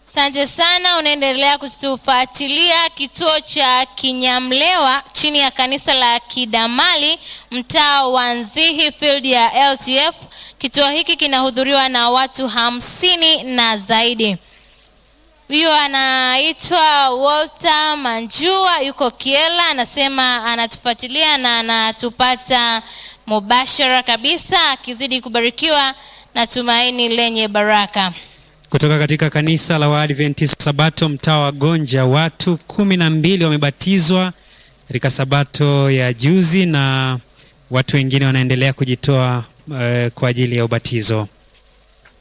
Asante sana, unaendelea kutufuatilia kituo cha Kinyamlewa chini ya kanisa la Kidamali, mtaa wa Nzihi field ya LTF. Kituo hiki kinahudhuriwa na watu hamsini na zaidi. Huyo anaitwa Walter Manjua, yuko Kiela, anasema anatufuatilia na anatupata mubashara kabisa, akizidi kubarikiwa na tumaini lenye baraka. Kutoka katika kanisa la Waadventista Sabato mtaa wa Gonja, watu kumi na mbili wamebatizwa katika Sabato ya juzi na watu wengine wanaendelea kujitoa eh, kwa ajili ya ubatizo.